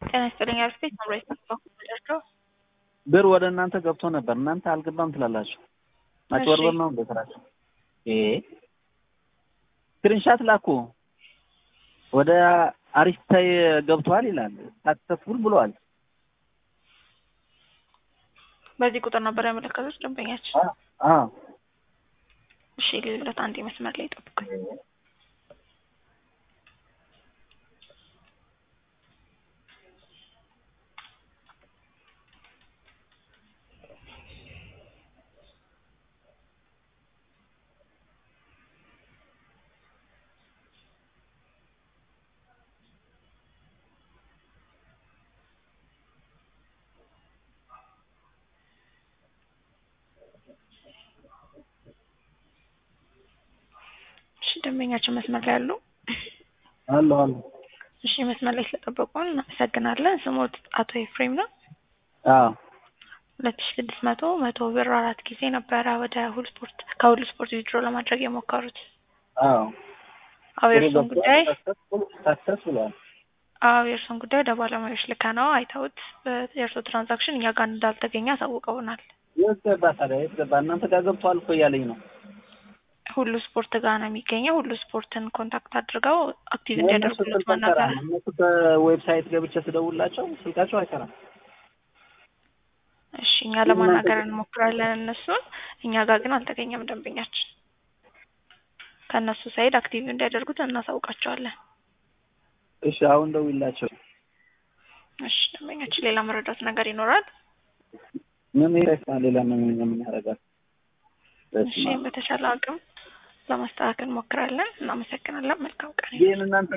ጤና ይስጥልኝ አርፌት መምሪያ ተባላችሁ ብር ወደ እናንተ ገብቶ ነበር። እናንተ አልገባም ትላላችሁ። ማጭበርበር ነው እንደ ስራችሁ። ይሄ ስክሪንሻት ላኩ። ወደ አሪስታይ ገብቷል ይላል። ሳክሰስፉል ብለዋል። በዚህ ቁጥር ነበር ያመለከቱት ደንበኛችን። አዎ እሺ ልብለት አንድ መስመር ላይ ጠብቁኝ። እሺ ደንበኛችን መስመር ላይ አሉ? አሉ አሉ። እሺ መስመር ላይ ስለጠበቁን እናመሰግናለን። ስሞት አቶ ኤፍሬም ነው። አዎ ሁለት ሺ ስድስት መቶ መቶ ብር አራት ጊዜ ነበረ ወደ ሁሉ ስፖርት ከሁሉ ስፖርት ዊድሮ ለማድረግ የሞከሩት። አዎ አዎ የእርሱን ጉዳይ ሳክሰስ ብለዋል። አዎ የእርሱን ጉዳይ ወደ ባለሙያዎች ልከ ነው አይተውት የእርሱ ትራንዛክሽን እኛ ጋር እንዳልተገኘ አሳውቀውናል። የት ገባ ታዲያ? የት ገባ? እናንተ ጋር ገብቷል እኮ እያለኝ ነው። ሁሉ ስፖርት ጋር ነው የሚገኘው። ሁሉ ስፖርትን ኮንታክት አድርገው አክቲቭ እንዲያደርጉለት ማናገር እነሱ በዌብሳይት ገብቼ ስደውላቸው ስልካቸው አይሰራም። እሺ እኛ ለማናገር እንሞክራለን እነሱን። እኛ ጋር ግን አልተገኘም ደንበኛችን። ከእነሱ ሳይድ አክቲቭ እንዲያደርጉት እናሳውቃቸዋለን። እሺ አሁን ደውይላቸው። እሺ ደንበኛችን ሌላ መረዳት ነገር ይኖራል? ምን ይረሳል? ሌላ ምን ምን ያደርጋል? እሺ በተቻለ አቅም ለማስተካከል እንሞክራለን። እናመሰግናለን። መልካም ቀን። ይህን እናንተ